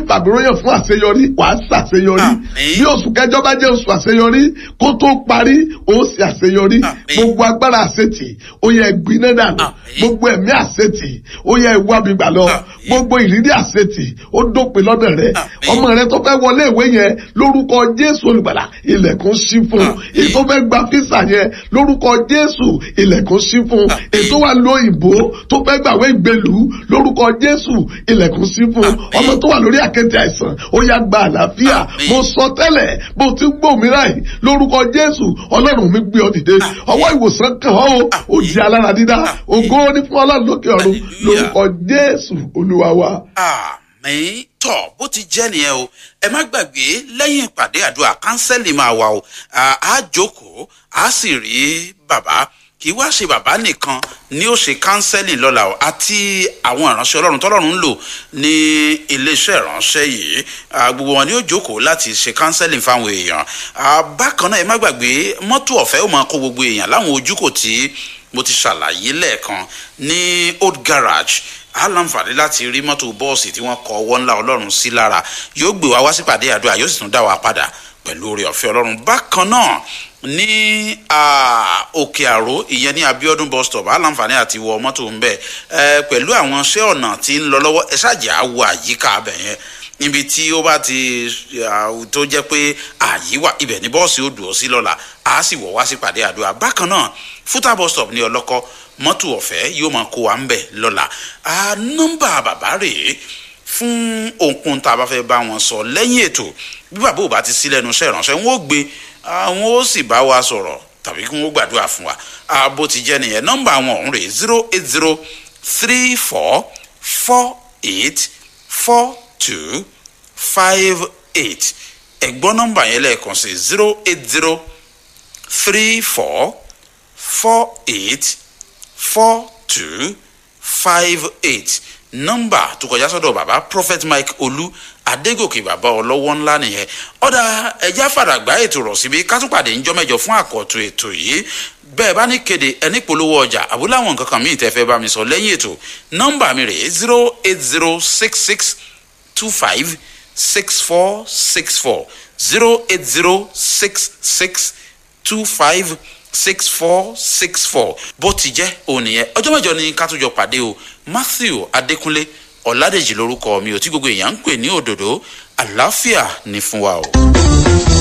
fàbíróyàn fún àṣeyọrí wàá ṣàṣeyọrí Àmín. bí oṣù kẹjọ bá jẹ́ oṣù àṣeyọrí kó tó parí ó sì àṣeyọrí Àmín. gbogbo agbára àṣetì ó yẹ gbiná dànù Àmín. gbogbo ẹ̀mí àṣetì ó yẹ ìwábi gbà lọ Àmín. gbogbo ìrírí àṣetì ó dópin lọ́dọ̀ rẹ Àmín. ọmọ rẹ tó fẹ́ wọlé ìwé yẹn lórúkọ jésù olùgbàlà ilẹ̀kùn ṣí fún un Àmín. èyí tó fẹ́ gba físà yẹn lórúkọ jésù ilẹ̀kùn ṣí fún un Àmín. èyí tó wà lóyìnbó tó fẹ́ gbàwé ìgbèlú lórúkọ jésù ilẹ̀kùn ṣí fún un Àmín. ọmọ tó wà lórí àkéte àìsàn ó yá gba àlàáfíà Àmín. mo sọ tẹ́lẹ̀ bó ti ń gbọ́ mìíràn yìí lórúkọ jésù ọlọ́run mi gbé ọ dìde Àmín. ọwọ́ ìwòsàn kàn ọ́ o ó Àmín. di alára dídá Àmín. ògo ní fún ọlọ́run lókè ọ̀run Hallelujah. lórúkọ jésù olúwa wa. àmì tọ bó ti jẹ nìyẹn o ẹ má gbàgbé lẹ́yìn ìpàdé àdúrà kánsẹ́lì máa wà o À, á jókòó á sì rí bàbá kì í wá ṣe bàbá nìkan ni ó ṣe kánsẹ́lì lọ́la o àti àwọn ìránṣẹ́ ọlọ́run tọ́lọ́run ń lò ní iléeṣẹ́ ìránṣẹ́ yìí À, gbogbo wọn ni ó jókòó láti ṣe kánsẹ́lì fáwọn èèyàn À, bákan náà ẹ má gbàgbé mọ́tò ọ̀fẹ́ ó máa kó gbogbo èèyàn láwọn ojúkò tí mo ti ṣàlàyé lẹ́ẹ̀kan ní old garage a láǹfààní láti rí mọ́tò bọ́ọ̀sì tí wọ́n kọ ọwọ́ ńlá ọlọ́run sí lára yóò gbé wa wá sípàdé àdúrà yóò sì tún dá wa padà pẹ̀lú oore ọ̀fẹ́ ọlọ́run bákan náà ní ah, òkè àró ìyẹn ní abiodun bus stop a láǹfààní àti wọ mọ́tò ń bẹ̀ ẹ pẹ̀lú àwọn iṣẹ́ ọ̀nà tí ń lọ lọ́wọ́ ẹ ṣáàjì á wo àyíká abẹ yẹn níbi tí ó bá ti ah, tó jẹ́ pé àyí wà ibẹ̀ ní bọ́ọ̀sì ó dùn ó sí lọ́la a sì wọ̀ wá sípàdé àdúrà bákan náà fúta bus stop ní ọlọ́kọ́ mọ́tò ọ̀fẹ́ yóò máa kó wa ń bẹ̀ lọ́la Ah, nọ́mbà bàbá rèé fún ohunkóhun tá a bá fẹ́ bá wọn sọ lẹ́yìn ètò bí bàbá ò bá ti sí lẹ́nu iṣẹ́ ìránṣẹ́ wọn ó gbé àwọn ó sì bá wa sọ̀rọ̀ tàbí kí wọ́n gbàdúrà fún wa Ah, bó ti jẹ́ nìyẹn nọ́mbà wọn ọ̀hún rèé zero eight zero three four four eight four two five eight ẹ̀gbọ́n nọ́mbà yẹn lẹ́ẹ̀kan sí zero eight zero three four four eight four two five eight nọ́mbà tó kọjá sọ́dọ̀ bàbá prophet mike olú adégòkè bàbá ọlọ́wọ́ ńlá nìyẹn ọ̀dà ẹja fàdàgbà ètò rọ̀ síbi kátúpàdé ńjọ́ mẹ́jọ fún àkọ́tún ètò yìí bẹ́ẹ̀ bá ní kéde ẹni polówó ọjà àbúlé àwọn nǹkan kan míì tẹ́ fẹ́ bá mi sọ lẹ́yìn ètò nọ́mbà mi rèé zero eight zero six six two five six four six four zero eight zero six six two five six four six four bó ti jẹ́ òun nìyẹn ọjọ́ mẹ́jọ ni ká tún jọ pàdé o matthew adékúnlé ọ̀làdèjì lórúkọ mi ò tí gbogbo èèyàn ń pè ní òdòdó àlàáfíà ní fún wa o.